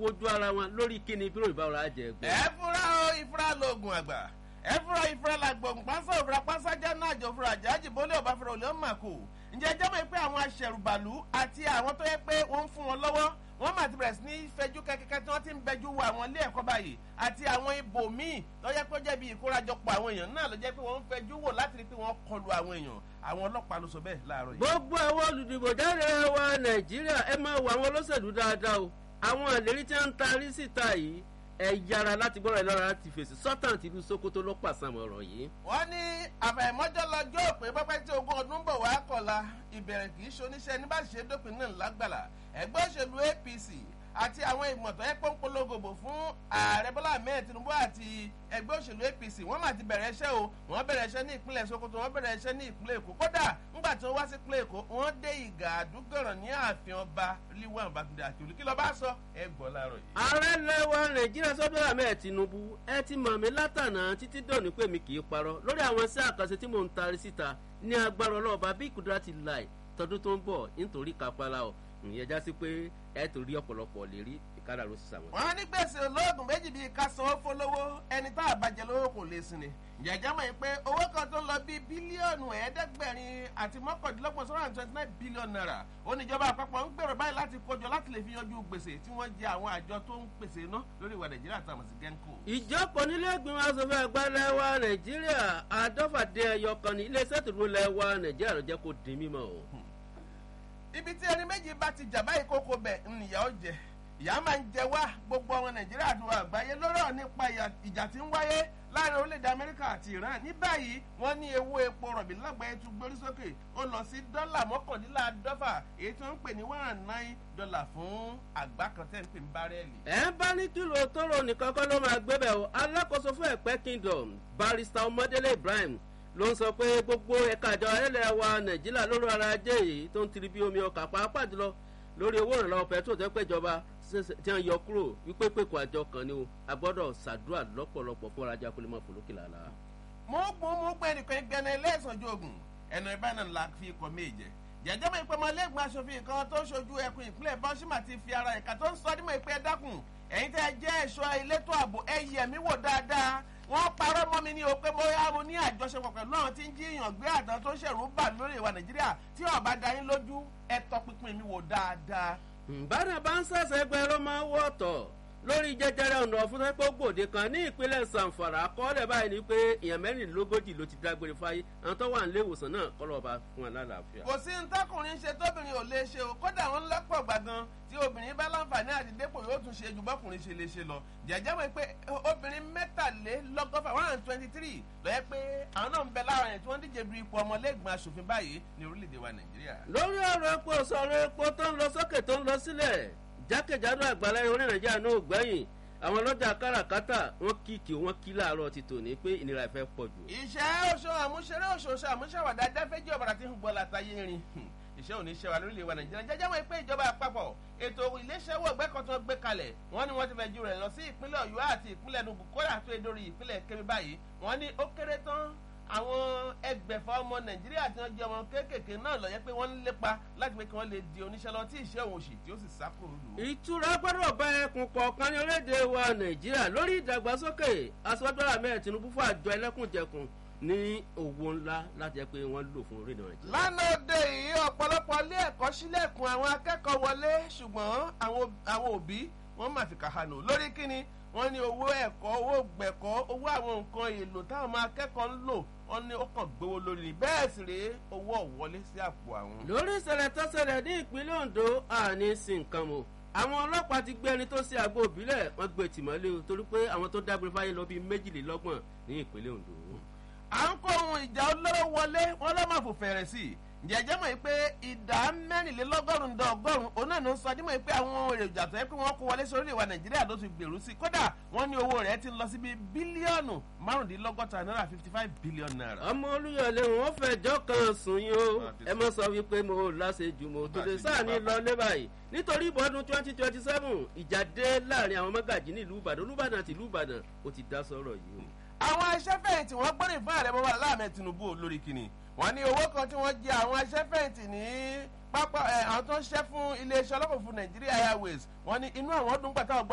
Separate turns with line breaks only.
wojú ara wọn lórí kíni bí òrìbá ọ̀rọ̀ àjẹ gbé.
ẹ fúra o ìfúra lóògùn àgbà ẹ fúra ìfúra làgbọ̀n pásá òfúra pásá jẹ́ náà jọ fúra jáde bólé ọba fúra olè ọmọ àkó ǹjẹ́ jẹ́ mọ̀ pé àwọn aṣẹ̀rùbàlù àti àwọn tó yẹ pé wọ́n ń fún wọn lọ́wọ́ wọ́n máa ti bẹ̀rẹ̀ sí ní fẹjú kẹ́kẹ́kẹ́ tí wọ́n ti ń bẹjú wo àwọn ilé ẹ̀kọ́ báyìí àti àwọn ibò míì tó yẹ pé ó jẹ́ bí ìkórajọpọ̀ àwọn èèyàn náà ló jẹ́ pé wọ́n ń fẹjú wò láti rí pé wọ́n kọlu àwọn èèyàn àwọn ọlọ́pàá ló sọ bẹ́ẹ̀ láàárọ̀ yìí.
gbogbo àwọn olùdìbò jáde wa nàìjíríà ẹ máa wo àwọn olóṣèlú dáadáa o àwọn àlérí tí wọ́n ń tarí síta yìí ẹ yára láti gbọ́dọ̀ lọ́ra láti fèsì sọ́tàn tìlú sokoto ló pàṣàmọ̀ ọ̀rọ̀ yìí.
wọ́n ní àfàìmọ́jọ́ lọ́jọ́ òpin pẹ́pẹ́ tí ogún ọdún bọ̀ wá kọ̀la ìbẹ̀rẹ̀ kì í ṣoníṣẹ́ ní bá ṣe dópin náà lágbàlá ẹgbẹ́ òṣèlú apc àti àwọn ìgbìmọ̀ tó yẹ pé ń polongobo fún ààrẹ bọ́lá ahmed tinubu àti ẹgbẹ́ òṣèlú apc wọ́n máa ti bẹ̀rẹ̀ iṣẹ́ o wọ́n bẹ̀rẹ̀ iṣẹ́ ní ìpínlẹ̀ sokoto wọ́n bẹ̀rẹ̀ iṣẹ́ ní ìpínlẹ̀ èkó kódà ńgbà tí wọ́n wá sí ìpínlẹ̀ èkó wọ́n dé ìgà àdúgọ̀ràn ní ààfin ọba líwọ̀n bàtúndé àkìlú kí ló bá sọ ẹ gbọ́ láàárọ̀ yìí.
ààrẹ lẹwa nàìjíríà sọdọ ahmed tinubu ẹ ti mọ̀ mí látànà títí dòní pé mi kì í parọ́ lórí àwọn iṣẹ́ àkànṣe tí mò ń tarí síta ní agbára ọlọ́ọ̀bá bí kùdúrà ti láì tọdún tó ń bọ̀ nítorí kápálá ọ̀ ìyẹn já sí pé ẹ torí ọ̀pọ̀lọpọ̀ lè rí ìkádà ló sì sàwọn.
wọ́n ní gbèsè olóògùn méjì bíi ká sanwó fọlọ́wọ́ ẹni tá a bàjẹ́ lówó kò lè sin ni. jẹ̀jẹ̀ mọ̀ pé owó kan tó ń lọ bíi bílíọ̀nù ẹ̀ẹ́dẹ́gbẹ̀rin àti mọ́kàndínlọ́gbọ̀n sọ́rọ̀ twenty nine billion naira oníjọba àpapọ̀ ń gbèrò báyìí láti kójọ láti lè fi yanjú gbèsè tí wọ́n jẹ àwọn àjọ tó ń pèsè iná lórí ìwà nàìjíríà tá a mọ̀ sí genco.
ìjọpọ̀ nílé ìgbìmọ̀ asòfin àgbà lẹ́wà nàìjíríà àdọ́fàdé ẹyọ kan ní iléeṣẹ́ tòdúró lẹ́wà nàìjíríà ló jẹ́ kó di mímọ́ o.
ibi tí ẹni méjì bá ti jà báyìí kókó bẹ̀ nìyà ó jẹ ìyá máa ń jẹ wá gbogbo ọmọ nàìjíríà àti wà àgbáyé lọ́rọ̀ nípa ìjà tí ń wáyé láàrin orílẹ̀-èdè amẹ́ríkà àti iran ní báyìí wọ́n ní owó epo rọ̀bì lágbàáyé tún gbórí sókè ó lọ sí dọ́là mọ́kàndínláàdọ́fà èyí tó ń pè ní one and nine dollar fún àgbá kan tẹ́ ń pè ní bárẹ́ẹ̀lì.
ẹ bá ní kìlò tóró nìkan kọ́ ló máa gbé bẹ̀ o alákòóso fún ẹ̀pẹ́ kingdom barrister ọmọdélé ibrahim ló ń sọ pé gbogbo ẹ̀ka àjọ ẹlẹ́ wa nàìjíríà lórí ara ajé yìí tó ń tiri bí omi ọkà pàápàá jùlọ lórí owó ìrànlọ́wọ́ pẹ̀trol tó péjọba tí wọ́n yọ kúrò wípé pèkò àjọ kan ni o a gbọ́dọ̀ ṣàdúrà lọ́pọ̀lọpọ̀ fún ọ̀rajà kó lè mọ̀ fòlókè làlá.
mo gbọ́ mo gbọ́ ẹnìkan gbẹ́nà ẹlẹ́sànjú ogun ẹnu ìbáná la fi ikọ̀ méje jẹjẹ mọ ìpè ọmọlẹ́gbọ̀n aṣòfin kan tó ṣojú ẹkùn ìpínlẹ̀ bọ́símà ti fi ara ẹ̀ka tó ń sọ dímọ̀ ìpè ẹ̀dákùn ẹ̀yin tẹ́ ẹ jẹ́ ẹ̀ṣọ́ elétò ààbò ẹ yẹ̀ mí wò dáadáa wọ́n parọ́ mọ́ mi ní o pé bóyá mo ní àjọṣepọ̀ pẹ̀lú àwọn tí ń jíyàn gbé àdán tó ṣẹ̀rù bà lórí ìwà nàìjíríà tí ọ̀bá da yín lójú ẹ tọpinpin mi wò dáadáa.
bánà bá ń sẹ̀sẹ̀ gbẹ ló máa ń wọ̀ ọ̀tọ̀ lórí jẹjẹrẹ ọ̀nà ọ̀fun tó gbòde kan ní ìpínlẹ̀ sanfara akọọ́lẹ̀ báyìí ni pé èèyàn mẹ́rìnlélógójì ló ti dágbére fáyé àwọn tó wà nílé ìwòsàn náà kọ́ lọ́ọ́ bá fún wọn lálàáfíà.
kò sí ntọ́kùnrin ṣe tóbìnrin ò lè ṣe o kódà wọn lọ́pọ̀ gbàgán tí obìnrin bá láǹfààní àti dépò yóò tún ṣe ju bọ́kùnrin ṣe lè ṣe lọ jẹ́jẹ́ wọ́n pé obìnrin mẹ́tàlélọ́gọ́fà one hundred twenty three lọ́yẹ́ pé àwọn náà ń bẹ lára yẹn tí wọ́n díje du ipò ọmọlẹ́gbọ̀n aṣòfin báyìí ní orílẹ̀-èdè wa nàìjíríà.
lórí ọ̀rọ̀ epo sọ̀rọ̀ epo tó ń lọ sókè tó ń lọ sílẹ̀ jákèjádò àgbàlá orí nàìjíríà náà gbẹ̀yìn àwọn ọlọ́jà káràkátà wọ́n kíkì wọ́n kí láàárọ̀ ti tò ní pé ìnira ìfẹ́ pọ̀ jù.
ìṣẹ́ oṣù àmúṣeré oṣooṣù àmúṣàwàdà dáfẹ́jì ọ̀bàrà tí ń gbọ́ látàyé rin iṣẹ́ òní ṣe wà lórílẹ̀ wa nàìjíríà jẹ́jẹ́ wọn pé ìjọba àpapọ̀ ètò iléeṣẹ́wọ̀ ẹgbẹ́ kan tó gbé kalẹ̀ wọ́n ní wọ́n ti fẹ́ ju rẹ̀ lọ sí ìpínlẹ̀ ọ̀yọ́ àti ìpínlẹ̀ enugu kódà tó e dórí ìpínlẹ̀ kébí báyìí wọ́n ní ó kéré tán àwọn ẹgbẹ̀fà ọmọ nàìjíríà tí wọ́n jẹ́ ọmọ kéékèèké náà lọ yẹ pé wọ́n ń lépa láti pé kí wọ́n lè di oníṣẹ́ lọ tí ìṣẹ́ òun òṣì tí ó sì sá kúrò lù.
ìtura gbọ́dọ̀ bá ẹkùn kọ̀ọ̀kan ní orílẹ̀-èdè wa nàìjíríà lórí ìdàgbàsókè aṣọ́jọ́ àmẹ́ tinubu fún àjọ ẹlẹ́kùnjẹkùn ní owó ńlá láti jẹ́ pé wọ́n lò fún orílẹ̀ nàìjíríà.
lánàá òde yìí ọ̀pọ̀lọpọ̀ ilé ẹ̀kọ́ sílẹ̀kùn àwọn akẹ́kọ̀ọ́ wọlé ṣùgbọ́n àwọn òbí wọ́n máa fi kàhánù lórí kíni wọ́n ní owó ẹ̀kọ́ owó gbẹ̀kọ́ owó àwọn nǹkan èlò táwọn ọmọ akẹ́kọ̀ọ́ ń lò wọ́n ní ó kàn gbowó lórí ni bẹ́ẹ̀ sì rèé owó ọ̀wọ́lé sí àpò àwọn.
lórí ìṣẹ̀lẹ̀ tó ṣẹlẹ̀ ní ìpínlẹ̀ ondo àní sí nǹkan mọ̀ àwọn ọlọ́pàá ti gbé ẹni tó ṣe àgbo òbílẹ̀ wọ́n gbé tìmọ́lé o torí pé àwọn tó dágbére fáyé lọ bíi méjìlélọ́gbọ̀n ní ìpínlẹ̀ ondo.
à ń kó ohun ìjà olóró wọlé wọn lọ́ máa fò fẹ̀rẹ̀ sí i jẹjẹ mọ̀ pé ìdá mẹ́rìnlélọ́gọ́rùn-ún dá ọgọ́rùn-ún òun náà ló ń sọ dímọ̀ pé àwọn èròjà tó yẹ pé wọ́n kó wọlé sórí ìwà nàìjíríà ló ti gbèrú sí kódà wọ́n ní owó rẹ̀ ti lọ síbi bílíọ̀nù márùndínlọ́gọ́ta náírà fifty five billion naira.
ọmọ olúyọlé wọn fẹjọ kan sùn yín o ẹ mọ sọ wípé mo láṣejù mo tó lè sáà ní lọ lé báyìí nítorí ìbọdún twenty twenty seven ìjà dé láàrin àwọn mọ́gàjì ní ìlú ìbàdàn olúbàdàn àti ìlú ìbàdàn ó ti dá sọ́rọ̀ yìí o.
àwọn aṣẹ́fẹ̀yìntì wọ́n gbọ́dọ̀ fún ààrẹ bọ́wọ́ aláàmẹ tinubu lórí kìnnì wọ́n ní owó kan tí wọ́n jẹ àwọn aṣẹ́fẹ̀yìntì ní pápá àwọn tó ń ṣẹ́ fún iléeṣẹ́ ọlọ́pàá fún nàìjíríà airways wọ́n ní inú àwọn ọdún pàtàkì